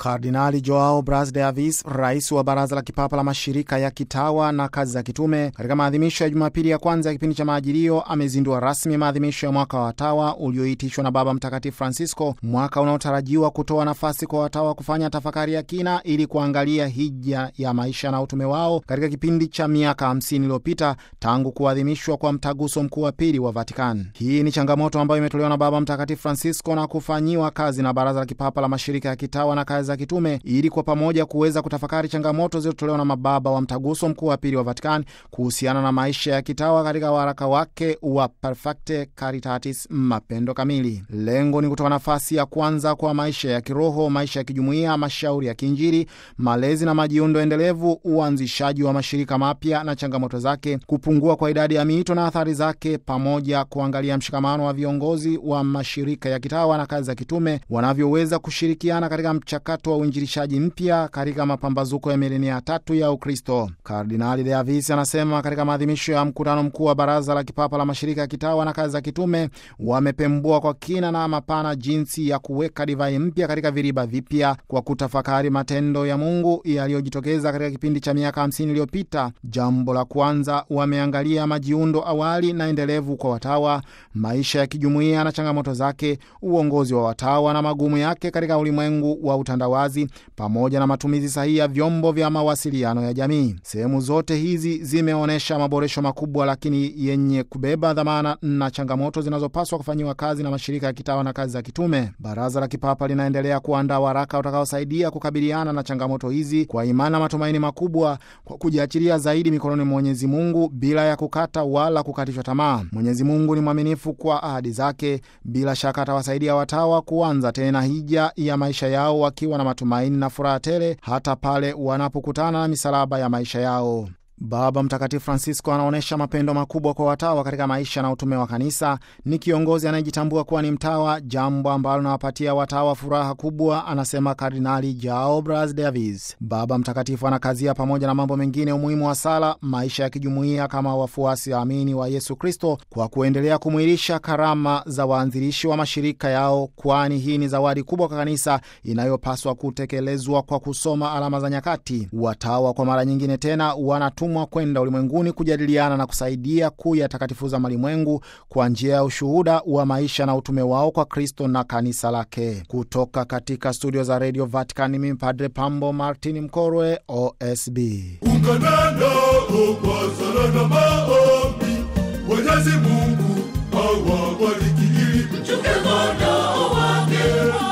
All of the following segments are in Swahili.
Kardinali Joao Bras de Avis, rais wa Baraza la Kipapa la Mashirika ya Kitawa na Kazi za Kitume, katika maadhimisho ya Jumapili ya kwanza ya kipindi cha Maajilio, amezindua rasmi maadhimisho ya mwaka wa watawa ulioitishwa na Baba Mtakatifu Francisco, mwaka unaotarajiwa kutoa nafasi kwa watawa kufanya tafakari ya kina ili kuangalia hija ya maisha na utume wao katika kipindi cha miaka 50 iliyopita tangu kuadhimishwa kwa mtaguso mkuu wa pili wa Vatican. Hii ni changamoto ambayo imetolewa na Baba Mtakatifu Francisco na kufanyiwa kazi na Baraza la Kipapa la Mashirika ya Kitawa na Kazi za Kitume ili kwa pamoja kuweza kutafakari changamoto zilizotolewa na mababa wa mtaguso mkuu wa pili wa Vatican kuhusiana na maisha ya kitawa katika waraka wake wa Perfecte Caritatis, mapendo kamili. Lengo ni kutoa nafasi ya kwanza kwa maisha ya kiroho, maisha ya kijumuiya, mashauri ya kiinjili, malezi na majiundo endelevu, uanzishaji wa mashirika mapya na changamoto zake, kupungua kwa idadi ya miito na athari zake, pamoja kuangalia mshikamano wa viongozi wa mashirika ya kitawa na kazi za kitume wanavyoweza kushirikiana katika mchakato wa uinjilishaji mpya katika mapambazuko ya milenia tatu ya Ukristo. Kardinali De Avis anasema katika maadhimisho ya mkutano mkuu wa Baraza la Kipapa la Mashirika ya Kitawa na Kazi za Kitume wamepembua kwa kina na mapana jinsi ya kuweka divai mpya katika viriba vipya kwa kutafakari matendo ya Mungu yaliyojitokeza katika kipindi cha miaka 50 iliyopita. Jambo la kwanza, wameangalia majiundo awali na endelevu kwa watawa, maisha ya kijumuiya na changamoto zake, uongozi wa watawa na magumu yake katika ulimwengu wa utandawazi pamoja na matumizi sahihi ya vyombo vya mawasiliano ya jamii. Sehemu zote hizi zimeonyesha maboresho makubwa, lakini yenye kubeba dhamana na changamoto zinazopaswa kufanyiwa kazi na mashirika ya kitawa na kazi za kitume. Baraza la Kipapa linaendelea kuandaa waraka utakaosaidia kukabiliana na changamoto hizi kwa imani na matumaini makubwa, kwa kujiachilia zaidi mikononi mwa Mwenyezi Mungu bila ya kukata wala kukatishwa tamaa. Mwenyezi Mungu ni mwaminifu kwa ahadi zake. Bila shaka atawasaidia watawa kuanza tena hija ya maisha yao wakiwa na matumaini na furaha tele hata pale wanapokutana na misalaba ya maisha yao. Baba Mtakatifu Francisco anaonyesha mapendo makubwa kwa watawa katika maisha na utume wa kanisa. Ni kiongozi anayejitambua kuwa ni mtawa, jambo ambalo linawapatia watawa furaha kubwa, anasema Kardinali Joao Bras de Avis. Baba Mtakatifu anakazia pamoja na mambo mengine umuhimu wa sala, maisha ya kijumuiya kama wafuasi waamini wa Yesu Kristo, kwa kuendelea kumwilisha karama za waanzilishi wa mashirika yao, kwani hii ni zawadi kubwa kwa kanisa inayopaswa kutekelezwa kwa kusoma alama za nyakati. Watawa kwa mara nyingine tena wana mwa kwenda ulimwenguni kujadiliana na kusaidia kuyatakatifuza malimwengu kwa njia ya ushuhuda wa maisha na utume wao kwa Kristo na kanisa lake. Kutoka katika studio za Radio Vatican, mimi Padre Pambo Martin Mkorwe, OSB. Unganana kwa sala na maombi, Mwenyezi Mungu awabariki ili mchunge kondoo wake,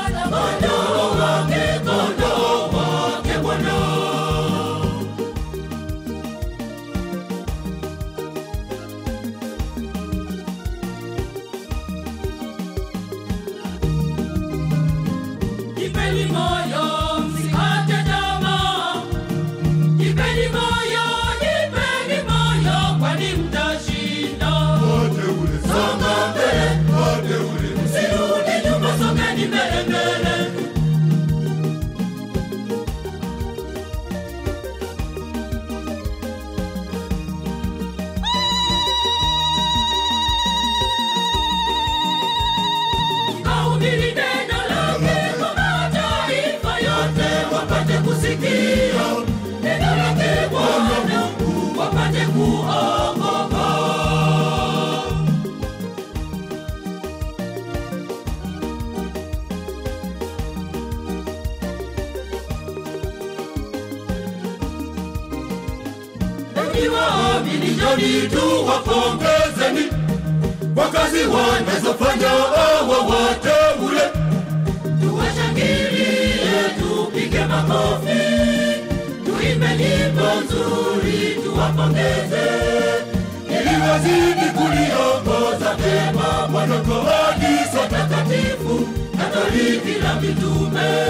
kondoo wake, kondoo wake Bwana. Jipeni moyo, msikate tamaa. Jipeni moyo, jipeni moyo, kwani mtashinda. Wateule songa mbele, wateule Msirudi nyuma, songeni mbele mbele. Kahubiri neno lake kwa mataifa yote, wapate kusikia neno lake Bwana, wapate kuokoka. Enyi waamini, njoni tu wapongezeni kwa kazi wanazofanya hawa wateule. tuwashangilie, tupige makofi, tuimbe nyimbo nzuri, tuwapongeze ili wazidi kuliongoza vyema Bwana kwa hadi takatifu Katoliki la mitume.